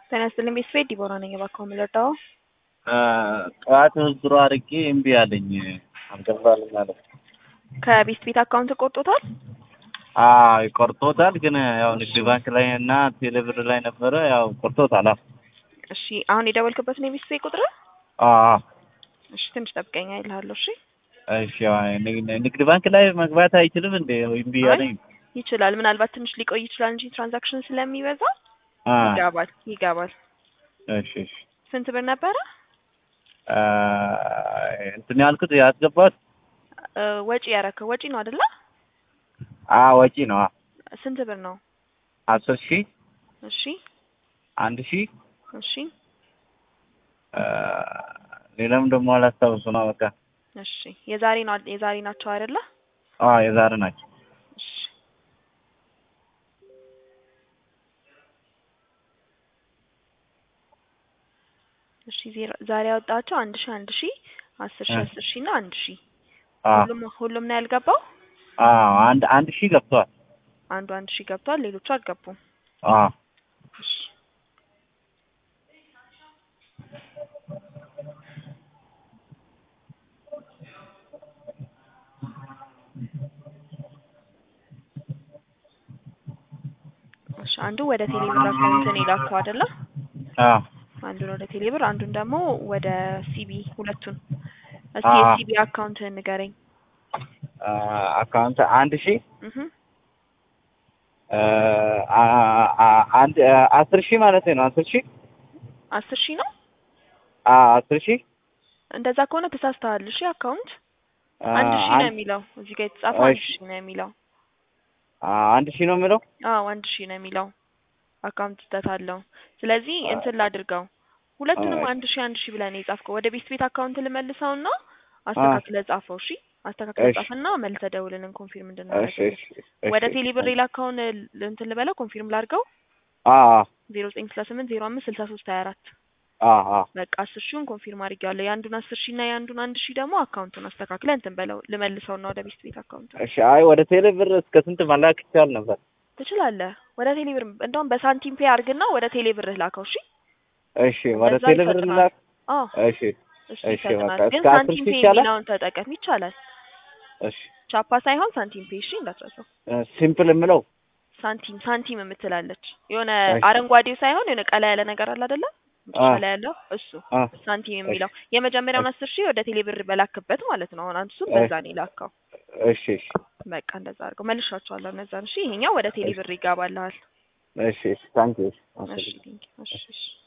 ጤና ይስጥልኝ ቤተሰቤ ዲቦራ ነኝ። እባክዎ የምልወዳው ጠዋት ድሮ አድርጌ እምቢ አለኝ አልገባልኝ አለ። ከቤት ቤት አካውንት ቆርጦታል? አዎ ቆርጦታል፣ ግን ያው ንግድ ባንክ ላይ እና ቴሌብር ላይ ነበረ ያው ቆርጦታል። አዎ እሺ አሁን የደወልክበት ነው የቤት ቤት ቁጥር? አዎ እሺ ትንሽ ጠብቀኝ አይልሃለሁ። እሺ እሺ ንግድ ባንክ ላይ መግባት አይችልም እንዴ? እምቢ አለኝ። ይችላል። ምናልባት ትንሽ ሊቆይ ይችላል እንጂ ትራንዛክሽን ስለሚበዛ አ ይገባል ይገባል። እሺ እሺ ስንት ብር ነበረ? አ እንትን ያልኩት ያስገባት እ ወጪ ያረከው ወጪ ነው አይደለ? አ ወጪ ነው። አ ስንት ብር ነው? አስር ሺህ እሺ አንድ ሺህ እሺ አ ሌላም ደግሞ አላስታውሱ ነው። በቃ እሺ የዛሬ ነው የዛሬ ናቸው አይደለ? አ የዛሬ ናቸው። እሺ እሺ ዜሮ ዛሬ ያወጣቸው አንድ ሺህ አንድ ሺህ አስር ሺህ አስር ሺህ እና አንድ ሺህ አ ሁሉም ሁሉም ነው ያልገባው። አ አንድ አንድ ሺህ ገብቷል። አንዱ አንድ ሺህ ገብቷል፣ ሌሎቹ አልገቡም። አ እሺ እሺ አንዱ ወደ ቴሌብር አካውንት ነው የላከው አይደለ? አ አንዱን ወደ ቴሌብር አንዱን ደግሞ ወደ ሲቢ ሁለቱን። እስኪ አዎ። የሲቢ አካውንት ንገረኝ። አ አካውንት አንድ ሺህ እህ አ አ አንድ አስር ሺህ ማለት ነው። አስር ሺህ አስር ሺህ ነው። አ አስር ሺህ እንደዛ ከሆነ ተሳስተሃል። እሺ አካውንት አ አንድ ሺህ ነው አንድ የሚለው እዚህ ጋር የተጻፈው አንድ እሺ። ሺህ ነው የሚለው። አ አንድ ሺህ ነው የሚለው አዎ አንድ ሺህ ነው የሚለው። አካውንት ስህተት አለው። ስለዚህ እንትን ላድርገው ሁለቱንም አይ። አንድ ሺህ አንድ ሺህ ብለህ ነው የጻፍከው። ወደ ቤት ቤት አካውንት ልመልሰውና አስተካክለህ ጻፈው። እሺ አስተካክለህ እሺ። ጻፍና መልሰህ ደውልልን ኮንፊርም እሺ እንድናደርግ። እሺ እሺ ወደ ቴሌብር የላከውን ል- እንትን ልበለው ኮንፊርም ላድርገው አ ዜሮ ዘጠኝ ስልሳ ስምንት ዜሮ አምስት ስልሳ ሶስት ሀያ አራት አ አ በቃ አስር ሺውን ኮንፊርም አድርጌዋለሁ። የአንዱን አስር ሺህ እና የአንዱን አንድ ሺህ ደግሞ አካውንቱን አስተካክለህ እንትን በለው ልመልሰውና ወደ ቤት ቤት አካውንቱ እሺ አይ ወደ ቴሌብር እስከ ስንት መላክ ይቻል ነበር? ትችላለህ። ወደ ቴሌብር እንደውም በሳንቲም ፔ አድርግና ወደ ቴሌብር ላከው። እሺ እሺ ወደ እንደዛ ቴሌብር ይፈጥናል። ላክ። አዎ እሺ እሱ እሺ ይፈጥናል። በቃ ግን እስከ አስር ሳንቲም ሺህ ፔ ይቻላል? የሚለውን ተጠቀም ይቻላል። እሺ ቻፓ ሳይሆን ሳንቲም ፔ እሺ፣ እንዳትረሳው። ሲምፕል የምለው ሳንቲም ሳንቲም የምትላለች የሆነ እሺ። አረንጓዴው ሳይሆን የሆነ ቀላ ያለ ነገር አለ አይደለ? አ ቀላ ያለው እሱ አ ሳንቲም የሚለው የመጀመሪያውን አስር ሺህ ወደ ቴሌብር በላክበት ማለት ነው። አሁን አንተ እሱን በዛ ነው የላከው። እሺ እሺ በቃ እንደዛ አድርገው መልሻቸዋለሁ እነዛን። እሺ ይሄኛው ወደ ቴሌብር ይገባልሃል። እሺ እሺ ታንክ ዩ እሺ ቴንኪው። እሺ እሺ